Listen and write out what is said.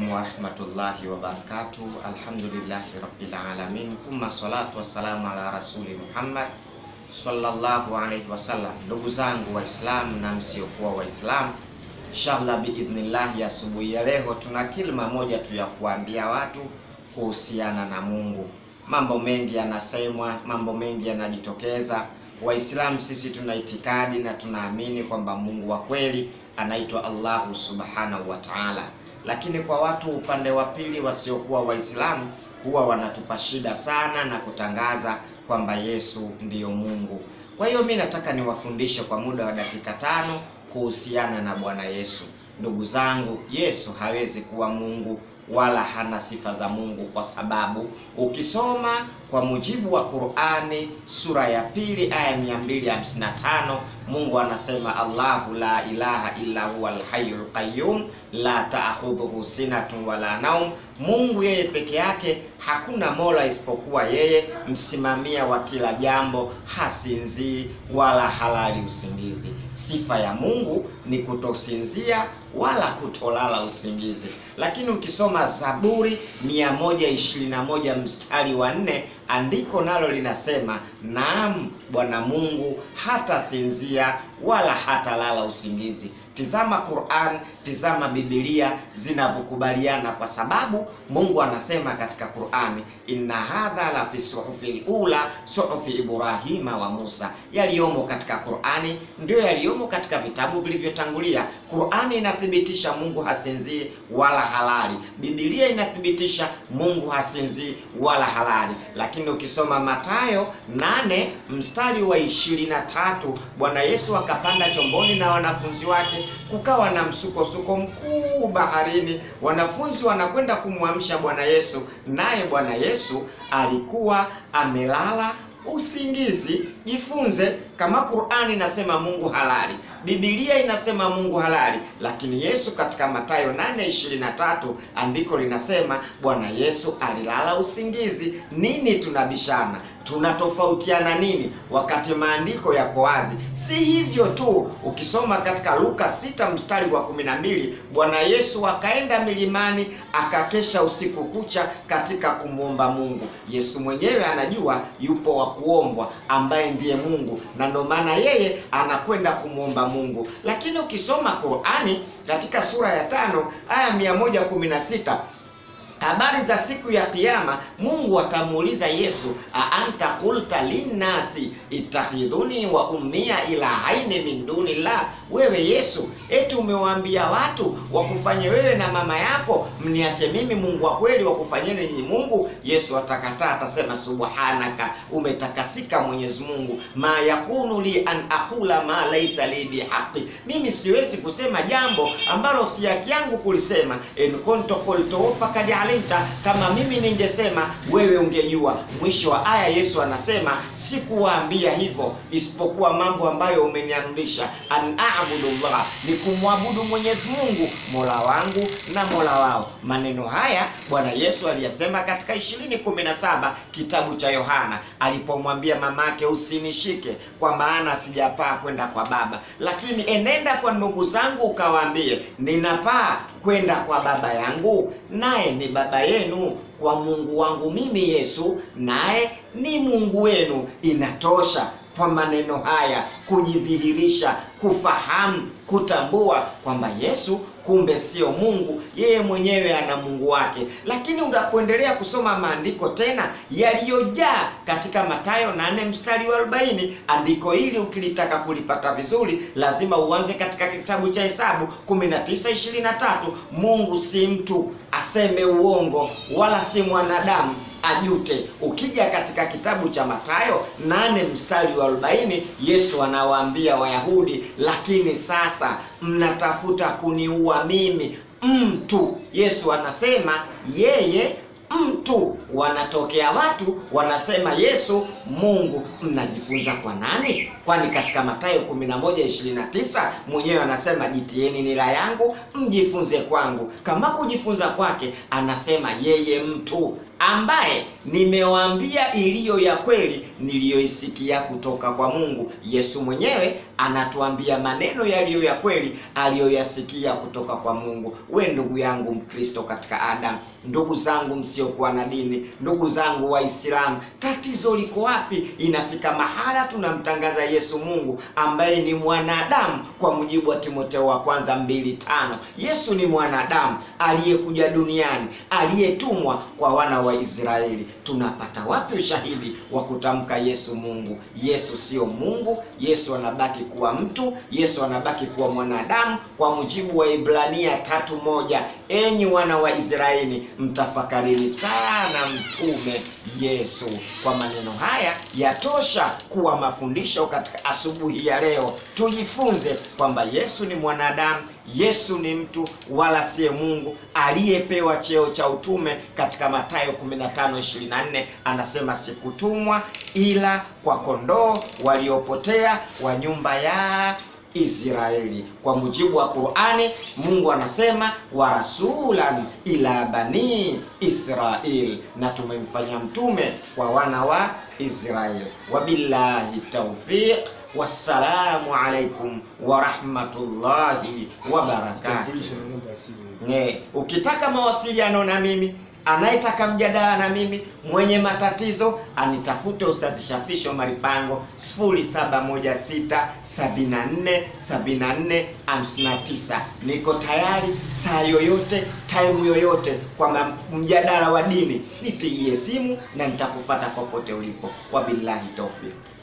warahmatullahi wabarakatuh. Alhamdulillahi rabbil alamin thumma salatu wassalamu ala rasuli Muhammad sallallahu alaihi wasallam. Ndugu zangu Waislamu na msiokuwa Waislamu, inshallah biidhnillah, ya asubuhi ya leo tuna kilima moja tu ya kuambia watu kuhusiana na Mungu. Mambo mengi yanasemwa, mambo mengi yanajitokeza. Waislamu sisi tuna itikadi na tunaamini kwamba Mungu wa kweli anaitwa Allahu subhanahu wa ta'ala, lakini kwa watu upande wa pili wasiokuwa Waislamu huwa wanatupa shida sana na kutangaza kwamba Yesu ndiyo Mungu. Kwa hiyo mi nataka niwafundishe kwa muda wa dakika tano kuhusiana na Bwana Yesu. Ndugu zangu, Yesu hawezi kuwa Mungu wala hana sifa za Mungu kwa sababu ukisoma kwa mujibu wa Qur'ani sura ya pili aya 255 Mungu anasema Allahu la ilaha illa huwa alhayyul qayyum la ta'khudhuhu sinatun wala naum, Mungu yeye peke yake, hakuna mola isipokuwa yeye, msimamia wa kila jambo, hasinzii wala halali usingizi. Sifa ya Mungu ni kutosinzia wala kutolala usingizi. Lakini ukisoma Zaburi 121 mstari wa nne andiko nalo linasema naam, Bwana Mungu hatasinzia wala hatalala usingizi. Tizama Qur'an, tizama Biblia zinavyokubaliana, kwa sababu Mungu anasema katika Qur'ani, inna hadha la fi suhufil ula suhufi Ibrahima wa Musa. Yaliyomo katika Qur'ani ndio yaliyomo katika vitabu vilivyotangulia. Qur'ani inathibitisha Mungu hasinzii wala halali. Biblia inathibitisha Mungu hasinzii wala halali. Lakini ukisoma Mathayo nane mstari wa ishirini na tatu Bwana Yesu akapanda chomboni na wanafunzi wake kukawa na msukosuko mkuu baharini. Wanafunzi wanakwenda kumwamsha Bwana Yesu, naye Bwana Yesu alikuwa amelala usingizi. Jifunze kama Qur'ani inasema Mungu halali, Biblia inasema Mungu halali, lakini Yesu katika Mathayo 8:23 andiko linasema Bwana Yesu alilala usingizi. Nini tunabishana? Tunatofautiana nini wakati maandiko yako wazi? Si hivyo tu, ukisoma katika Luka sita mstari wa kumi na mbili Bwana Yesu akaenda milimani akakesha usiku kucha katika kumwomba Mungu. Yesu mwenyewe anajua yupo wa kuombwa ambaye ndiye Mungu, na ndio maana yeye anakwenda kumwomba Mungu. Lakini ukisoma Qur'ani katika sura ya tano aya 116 habari za siku ya Kiyama, Mungu atamuuliza Yesu, aanta qulta linnasi ittakhidhuni wa ummiya ilahaini min dunillah, wewe Yesu eti umewaambia watu wakufanye wewe na mama yako mniache mimi Mungu wa kweli wakufanyeni ninyi Mungu? Yesu atakataa, atasema subhanaka, umetakasika Mwenyezi Mungu, ma yakunu li an aqula ma laysa li bihaqi, mimi siwezi kusema jambo ambalo si haki yangu kulisema. in kuntu qultu faqad alimta, kama mimi ningesema wewe ungejua. Mwisho wa aya Yesu anasema sikuwaambia hivyo isipokuwa mambo ambayo umeniamrisha, an a'budullah, ni kumwabudu Mwenyezi Mungu mola wangu na mola wao. Maneno haya Bwana Yesu aliyasema katika 20:17 kitabu cha Yohana alipomwambia mamake, usinishike kwa maana sijapaa kwenda kwa Baba, lakini enenda kwa ndugu zangu ukawaambie, ninapaa kwenda kwa Baba yangu naye ni Baba yenu, kwa Mungu wangu mimi Yesu naye ni Mungu wenu. Inatosha kwa maneno haya kujidhihirisha, kufahamu, kutambua kwamba Yesu kumbe sio Mungu, yeye mwenyewe ana Mungu wake. Lakini unapoendelea kusoma maandiko tena yaliyojaa katika Mathayo 8 mstari wa 40, andiko hili ukilitaka kulipata vizuri, lazima uanze katika kitabu cha Hesabu 19:23. Mungu si mtu aseme uongo, wala si mwanadamu ajute. Ukija katika kitabu cha Mathayo 8 mstari wa 40, Yesu anawaambia Wayahudi, lakini sasa mnatafuta kuniua mimi mtu. Yesu anasema yeye mtu. Wanatokea watu wanasema Yesu Mungu. Mnajifunza kwa nani? Kwani katika Mathayo 11:29 mwenyewe anasema jitieni nila yangu mjifunze kwangu. Kama kujifunza kwake, anasema yeye mtu ambaye nimewaambia iliyo ya kweli niliyoisikia kutoka kwa Mungu. Yesu mwenyewe anatuambia maneno yaliyo ya kweli aliyoyasikia kutoka kwa Mungu. We ndugu yangu Mkristo katika Adam, ndugu zangu msiokuwa na dini, ndugu zangu Waislamu, tatizo liko wapi? Inafika mahala tunamtangaza Yesu Mungu ambaye ni mwanadamu, kwa mujibu wa Timotheo wa kwanza mbili tano. Yesu ni mwanadamu aliyekuja duniani, aliyetumwa kwa wana wa Israeli. Tunapata wapi ushahidi wa kutamka Yesu Mungu? Yesu sio Mungu. Yesu anabaki kuwa mtu. Yesu anabaki kuwa mwanadamu, kwa mujibu wa Ibrania tatu moja. Enyi wana wa Israeli, mtafakarini sana mtume Yesu. Kwa maneno haya yatosha kuwa mafundisho katika asubuhi ya leo. Tujifunze kwamba Yesu ni mwanadamu, Yesu ni mtu, wala siye Mungu aliyepewa cheo cha utume. Katika Mathayo 15:24 anasema sikutumwa ila kwa kondoo waliopotea wa nyumba ya Israeli. Kwa mujibu wa Qur'ani, Mungu anasema wa rasulan ila bani Israil, na tumemfanya mtume kwa wana wa Israeli. Wabillahi tawfiq, wassalamu alaikum wa rahmatullahi wa barakatuh. Ne, ukitaka mawasiliano na mimi anayetaka mjadala na mimi mwenye matatizo anitafute Ustadhi Shafii Omari Pango 0716747459. Niko tayari saa yoyote time yoyote, kwa mjadala wa dini nipigie simu na nitakufata popote ulipo. Wabillahi tawfiq.